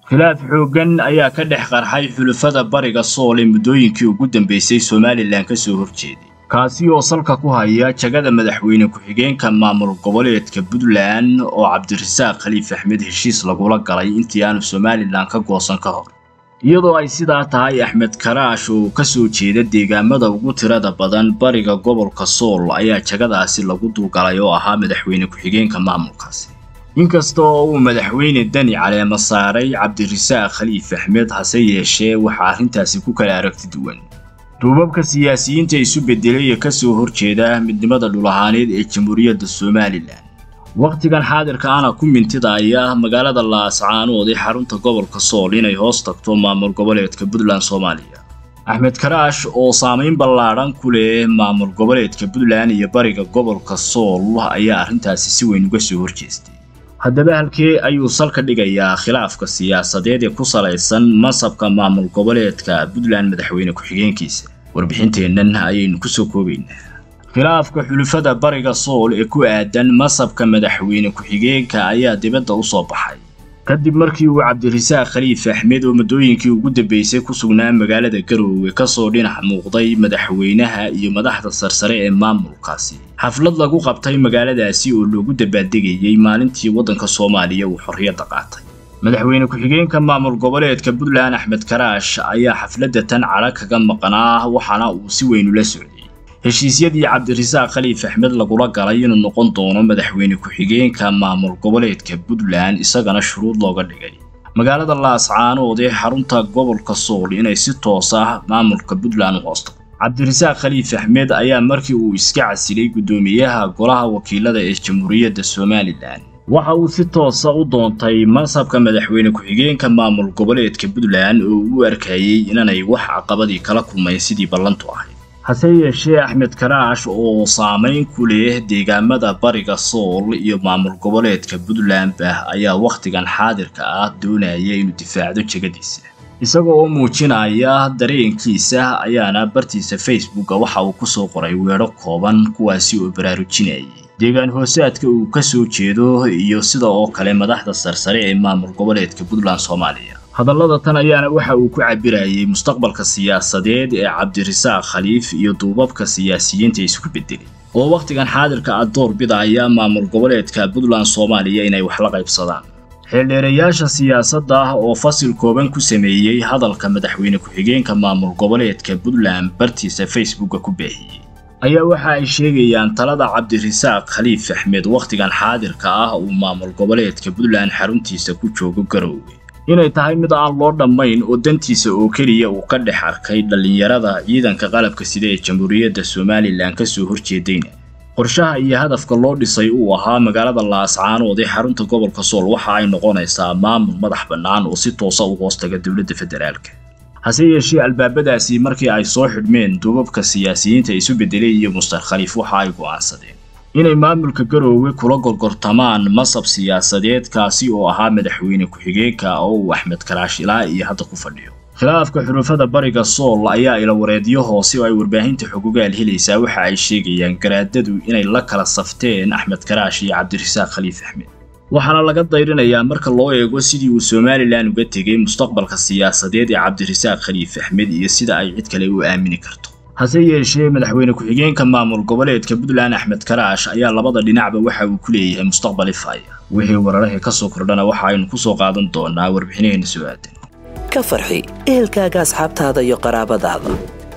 khilaaf xooggan ayaa ka dhex qarxay xulafada bariga sool ee muddooyinkii ugu dambaysay somalilan ka soo horjeeday kaasi oo salka ku haya jagada madaxweyne ku-xigeenka maamul goboleedka puntland oo cabdirasaaq khaliif axmed heshiis lagula galay intii aanu somalilan ka goosan ka hor iyadoo ay sidaa tahay axmed karaash oo ka soo jeeda deegaamada ugu tirada badan bariga gobolka sool ayaa jagadaasi lagu dulgalay oo ahaa madaxweyne ku-xigeenka maamulkaasi inkasta oo uu madaxweyne dani caleema saaray cabdirasaaq khaliif axmed hase yeeshee waxaa arrintaasi ku kala aragti duwan duubabka siyaasiyiinta isu beddelay ee ka soo horjeeda midnimada dhulahaaneed ee jamhuuriyadda somalilan wakhtigan xaadirka ana ku mintidaya magaalada laascaanood ee xarunta gobolka sool inay hoos tagto maamul goboleedka puntland soomaaliya axmed karaash oo saamayn ballaadhan ku leh maamul goboleedka puntland iyo bariga gobolka sool ayaa arrintaasi si weyn uga soo horjeestay haddaba halkee ayuu salka dhigayaa khilaafka siyaasadeed ee ku salaysan masabka maamul goboleedka puntland madaxweyne ku-xigeenkiisa warbixinteennan ayaynu kusoo koobaynaa khilaafka xulufada bariga sool ee ku aadan masabka madaxweyne ku-xigeenka ayaa dibadda u soo baxay kadib markii uu cabdirasaaq khaliif axmed oo muddooyinkii ugu dambaysay ku sugnaa magaalada garoowe kasoo dhinac muuqday madaxweynaha iyo madaxda sarsare ee maamulkaasi xaflad lagu qabtay magaaladaasi oo loogu dabaaldegayey maalintii waddanka soomaaliya uu xorriyadda qaatay madaxweyne ku-xigeenka maamul goboleedka puntland axmed karaash ayaa xafladda tan cadha kaga maqnaa waxaana uu si weyn ula socday heshiisyadii cabdirasaaq khaliif axmed lagula galay inuu noqon doono madaxweyne ku-xigeenka maamul goboleedka puntland isagana shuruud looga dhigay magaalada laascaanood ee xarunta gobolka sool inay si toos ah maamulka puntland u hoosto cabdirasaaq khaliif axmed ayaa markii uu iska casilay guddoomiyaha golaha wakiilada ee jamhuuriyadda somalilan waxa uu si toosa u doontay mansabka madaxweyne ku-xigeenka maamul goboleedka puntland oo uu arkayey inanay wax caqabadii kala kulmayn sidii ballantu ahayd hase yeeshee axmed karaash oo saamayn ku leh deegaamada bariga sool iyo maamul goboleedka puntlandba ayaa wakhtigan xaadirka ah doonaya inuu difaacdo jegadiisa isaga oo muujinaya dareenkiisa ayaana bartiisa facebooka waxa uu kusoo qoray weedho kooban kuwaasi oo baraarujinayay deegaan hoosaadka uu ka soo jeedo iyo sida oo kale madaxda sarsare ee maamul goboleedka puntland soomaaliya hadallada tan ayaana waxa uu ku cabirayay mustaqbalka siyaasadeed ee cabdirasaaq khaliif iyo duubabka siyaasiyiinta isku beddelay oo wakhtigan xaadirka ah door bidaya maamul goboleedka puntland soomaaliya inay wax la qaybsadaan xeeldheerayaasha siyaasadda oo fasil kooban ku sameeyey hadalka madaxweyne ku-xigeenka maamul goboleedka puntland bartiisa facebooka ku baahiyey ayaa waxa ay sheegayaan talada cabdirasaaq khaliif axmed wakhtigan xaadirka ah uu maamul goboleedka puntland xaruntiisa ku joogo garoowe inay tahay mid aan loo dhammayn oo dantiisa oo keliya uu ka dhex arkay dhallinyarada ciidanka qalabka sida ee jamhuuriyadda somalilan ka soo horjeedayna qorshaha iyo hadafka loo dhisay uu ahaa magaalada laascaanood ee xarunta gobolka sool waxa ay noqonaysaa maamul madax bannaan oo si toosa u hoostaga dowladda federaalka hase yeeshee albaabadaasi markii ay soo xidhmeen duubabka siyaasiyiinta isu beddelay iyo mustar khaliif waxa ay go'aansadeen inay maamulka garoowe kula gorgortamaan masab siyaasadeed kaasi oo ahaa madaxweyne ku-xigeenka oo uu axmed karaash ilaa iyo hadda ku fadhiyo khilaafka xulufada bariga sool ayaa ilawareedyo hoose oo ay warbaahinta xogogaal helaysaa waxa ay sheegayaan garaadadu inay la kala safteen axmed karaash iyo cabdirasaaq khaliif axmed waxaana laga dayrinayaa marka loo eego sidii uu somalilan uga tegay mustaqbalka siyaasadeed ee cabdirasaaq khaliif axmed iyo sida ay cid kale u aamini karto hase yeeshee madaxweyne ku-xigeenka maamul goboleedka puntland axmed karaash ayaa labada dhinacba waxa uu ku leeyahay mustaqbal ifaya wixii wararahii ka soo kordhana waxa aynu ku soo qaadan doonaa warbixinaheena soo aadan ka farxi ehelkaaga asxaabtaada iyo qaraabadaada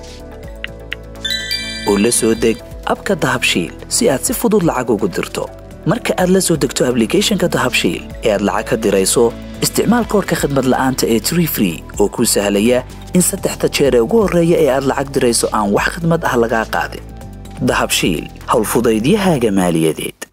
oo la soo deg abka dahabshiil si aad si fudud lacag ugu dirto marka aad la soo degto ablicathonka dahabshiil ee aad lacag ka dirayso isticmaal koorka khadmad la'aanta ee tree free oo kuu sahlaya in saddexda jeer ee ugu horreeya ee aad lacag dirayso aan wax khidmad ah lagaa qaadin dahabshiil howlfudaydiyahaaga maaliyadeed